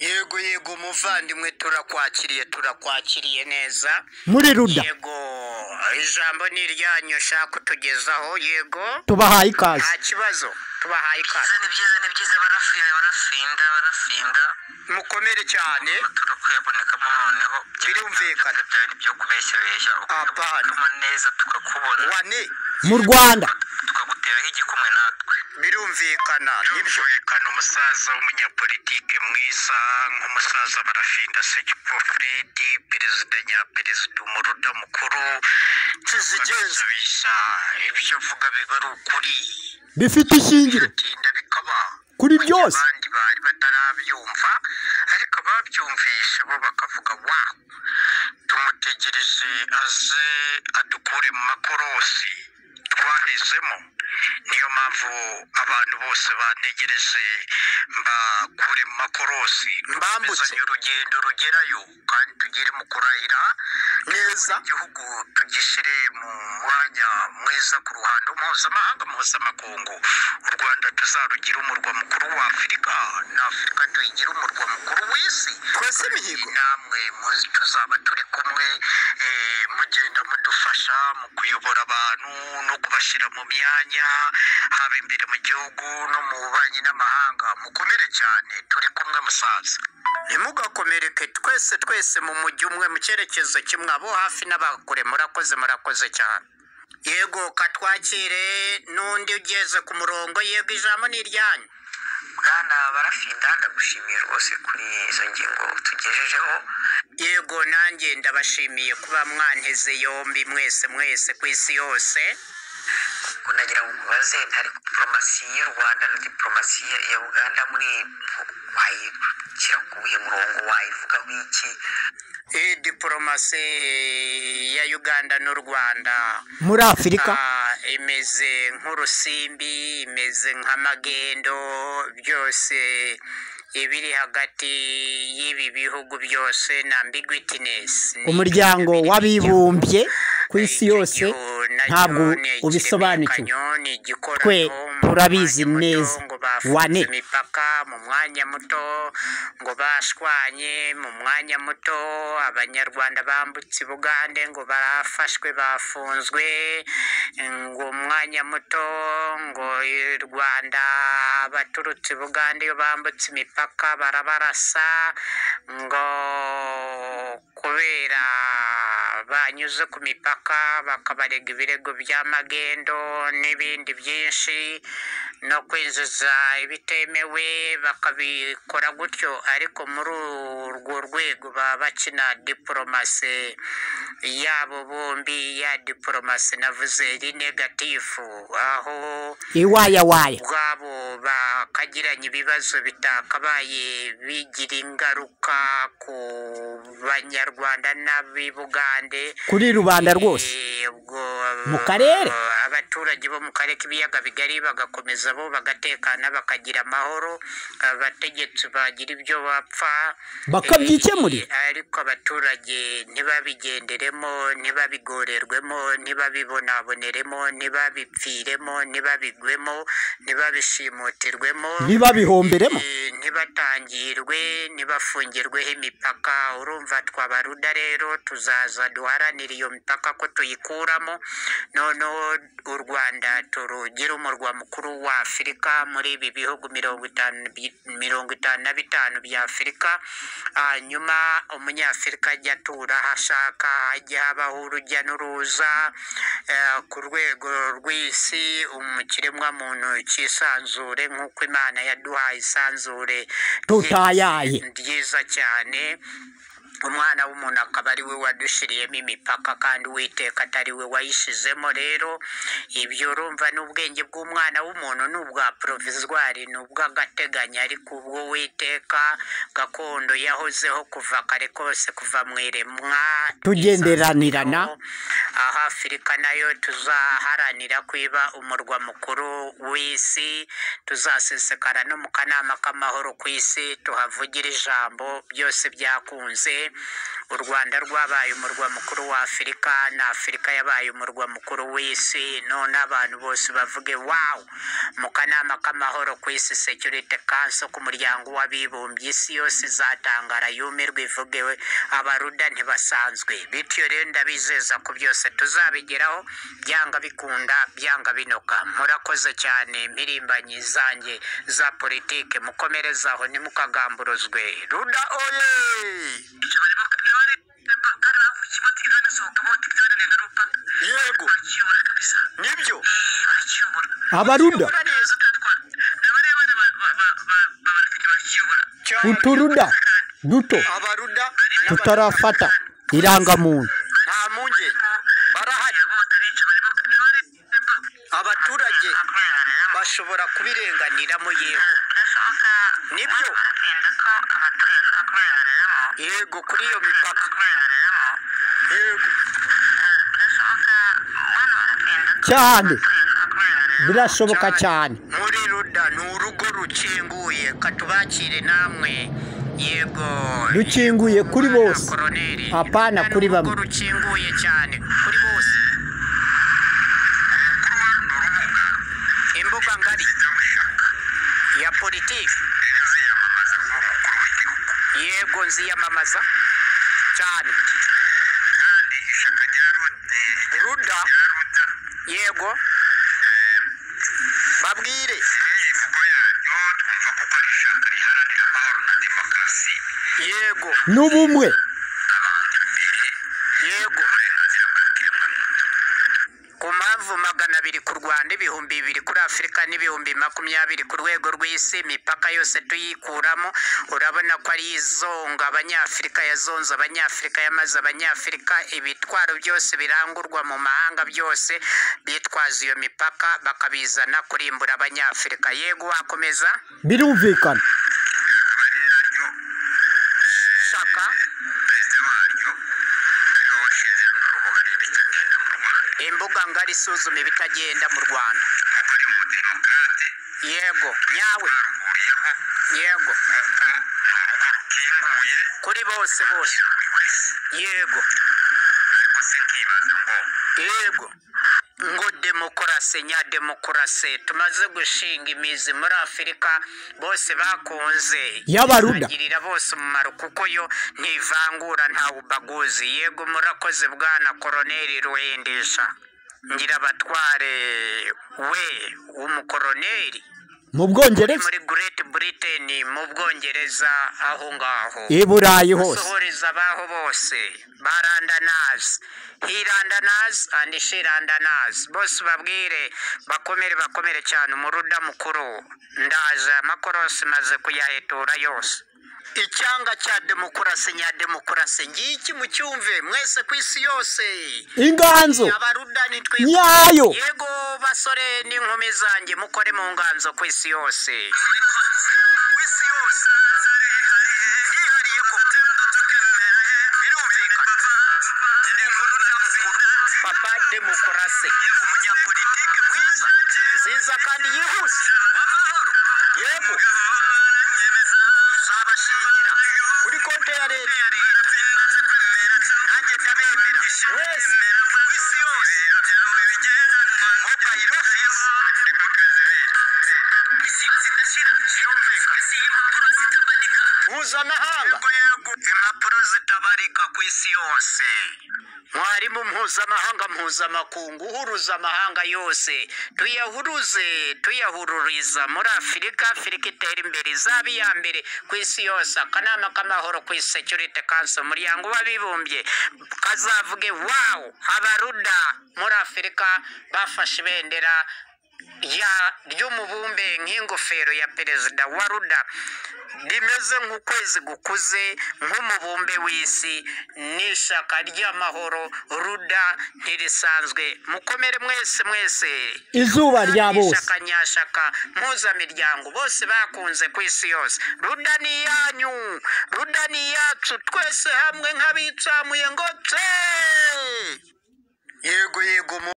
yego yego muvandimwe turakwakiriye turakwakiriye neza muri ruda yego ijambo ni iryanyu ushaka kutugezaho yego tubahaye ikaze nta kibazo tubahaye ikaze byiza ni byiza ni byiza barafinda barafinda barafinda mukomere cyane turakwebonekamo noneho Birumvikana. byari ibyo kubeshyabeshya Apana. ukabonekamo neza tukakubona wane mu rwanda tukaguteraho igikumwe natwe birumvikana nibyo birumvikana umusaza w'umunyapolitike mwiza nk'umusaza barafinda sekipo fredi perezida nyaperezida umuruda mukuru tuzigenza tugasabisha ibyo uvuga biba ari ukuri bifite ishingiro tinda bikaba Kuri mu gihe byose. abandi bari batarabyumva ariko ababyumvisha bo bakavuga wa tumutegereje aze adukure mu makorosi twahezemo niyo mpamvu abantu bose bantegereje mbakure mu makorosi Mbambutse. dukomezanye urugendo rugerayo kandi tugere mu kurahira neza igihugu tugishyire mu mwanya mwiza ku ruhando mpuzamahanga mpuzamakungu u rwanda tuzarugire umurwa mukuru wa afurika na afurika tuyigire umurwa mukuru w'isi twese imihigo namwe muzi tuzaba turi kumwe eh, mugenda mudufasha mu kuyobora abantu no kubashyira mu myanya haba imbere mu gihugu no mu bubanyi n'amahanga mukomere cyane turi kumwe musaza ntimugakomereke twese twese mu mujyi umwe mu cyerekezo kimwe abo hafi n'abakure murakoze murakoze cyane yego katwakire n'undi ugeze ku murongo yego ijambo ni iryanyu bwana barafinda ndagushimiye rwose kuri izo ngingo tugejejeho yego nanjye ndabashimiye kuba mwanteze yombi mwese mwese ku isi yose kunagira ngo ubaze hari diporomasi y'u rwanda na diporomasi ya- ya uganda muri wayishyira ku wuhe murongo wayivugaho iki iyi diporomasi ya uganda n'u rwanda muri afurika Ah, imeze nk'urusimbi imeze nk'amagendo byose ibiri hagati y'ibi bihugu byose na ambiguitinesi umuryango w'abibumbye ku isi yose ntabwo ubisobanukiwe Twe turabizi neza. Wane. wane imipaka mu mwanya muto ngo bashwanye mu mwanya muto abanyarwanda bambutse i bugande ngo barafashwe bafunzwe ngo umwanya muto ngo i rwanda abaturutse i bugande iyo bambutse imipaka barabarasa ngo kubera banyuze ku mipaka bakabarega ibirego by'amagendo n'ibindi byinshi no kwinjiza ibitemewe bakabikora gutyo ariko muri urwo rwego baba bakina diporomasi yabo bombi ya diporomasi navuze iri negatifu aho iwayawaya ubwabo bakagiranye ibibazo bitakabaye bigira ingaruka ku banyarwanda n'abibugande kuri rubanda rwose Eh, ubwo Mu karere? abaturage bo mu karere k'ibiyaga bigari bagakomeza bo bagatekana bakagira amahoro abategetsi bagira ibyo bapfa Bakabyikemurira. Eh, ariko abaturage ntibabigenderemo ntibabigorerwemo ntibabibonaboneremo ntibabipfiremo ntibabigwemo ntibabishimutirwemo ntibabihomberemo Eh, ntibatangirwe ntibafungirweho imipaka urumva twaba ruda rero tuzaza duharanire iyo mipaka ko tuyikuramo noneho u rwanda turugire umurwa mukuru wa afurika muri ibi bihugu mirongo itanu bi- mirongo itanu na bitanu bya afurika hanyuma umunyafurika ajya atura aho ashaka hajye habaho urujya n'uruza eh, ku rwego rw'isi umukiremwamuntu cyisanzure nk'uko imana yaduhaye isanzure tutayaye ryiza cyane umwana w'umuntu akaba ari we wadushyiriyemo imipaka kandi uwiteka atari we wayishizemo rero ibyo urumva n'ubwenge bw'umwana w'umuntu ni ubwa porovizwari ni ubw'agateganyo ariko ubwo witeka gakondo yahozeho kuva kare kose kuva mu iremwa Tugenderanirana. aho afurika nayo tuzaharanira kwiba umurwa mukuru w'isi tuzasesekara no mu kanama k'amahoro ku isi tuhavugira ijambo byose byakunze u rwanda rwabaye umurwa mukuru wa afurika na afurika yabaye umurwa mukuru w'isi none abantu bose bavuge wawu mu kanama k'amahoro ku isi security council ku muryango w'abibumbye isi yose izatangara yumirwe ivuge we abaruda ntibasanzwe bityo rero ndabizeza ko byose tuzabigeraho byanga bikunda byanga binoka murakoze cyane mpirimbanyi zanjye za politike mukomereze aho ntimukagamburuzwe ruda oye yego nibyo abaruda uturuda duto abaruda tutarafata irangamuntu nta mpungenge barahari abaturage bashobora kubirenganiramo yego nibyo yego kuri iyo mipaka yego cyane birashoboka cyane muri ruda ni urugo rukinguye katubakire namwe yego Rukinguye kuri Bwana bose. koroneri Hapana, Ruda ni kuri bamwe. urugo rukinguye cyane kuri bose imbuga ngari ya politiki yego nziyamamaza cyane ruda yego babwire yego n'ubumwe yego ku mpamvu magana abiri ku rwanda ibihumbi bibiri kuri afurika n'ibihumbi makumyabiri ku rwego rw'isi imipaka yose tuyikuramo urabona ko ari izonga abanyafurika yazonze abanyafurika yamaze abanyafurika ibitwaro byose birangurwa mu mahanga byose bitwaza iyo mipaka bakabizana kurimbura abanyafurika yego wakomeza birumvikana shaka imbuga ngari isuzuma ibitagenda mu rwanda yego nyawe yego kuri bose bose yego yego ngo demokarasi nyademokarasi tumaze gushinga imizi muri afurika bose bakunze Y'abaruda. Izagirira bose umumaro kuko yo ntivangura nta bubaguzi yego murakoze bwana koroneri ruhendesha ngira abatware we w'umukoroneri mu bwongereza muri Great Britain mu bwongereza aho ngaho i burayi hose gusohoreza abaho bose ba randanazi he randanazi and she randanazi bose babwire bakomere bakomere cyane umuruda mukuru ndaje amakorosi maze kuyahetura yose icyanga cya demokarasi nyademokarasi ngiki mucyumve mwese ku isi yose inganzo abaruda nitwe nyayo yego basore n'inkumi zanjye mukore mu nganzo ku isi yose ku isi yose yihariye ko birumvikana inkuru y'amakuru papa demokarasi umunyapolitike mwiza nziza kandi yihuse w'amahoro yego uzabashingira kuri konti ya leta nanjye ndabemera wese ku isi yose mobayiro ofisi mpuzamahanga impapuro zitabarika ku isi yose mwarimu mpuzamahanga mpuzamakungu uhuruza amahanga yose tuyahuruze tuyahururiza muri afurika afurika itera imbere izaba iya mbere ku isi yose akanama k'amahoro ku isi security council umuryango w'abibumbye kazavuge wawu abaruda muri afurika bafashe ibendera ya ry'umubumbe nk'ingofero ya perezida wa ruda rimeze nk'ukwezi gukuze nk'umubumbe w'isi n'ishaka ry'amahoro ruda ntirisanzwe mukomere mwese mwese izuba rya bose ishaka nyashaka mpuzamiryango bose bakunze ku isi yose ruda ni iyanyu ruda ni iyacu twese hamwe nk'abitsamuye ngo tse yego yego mu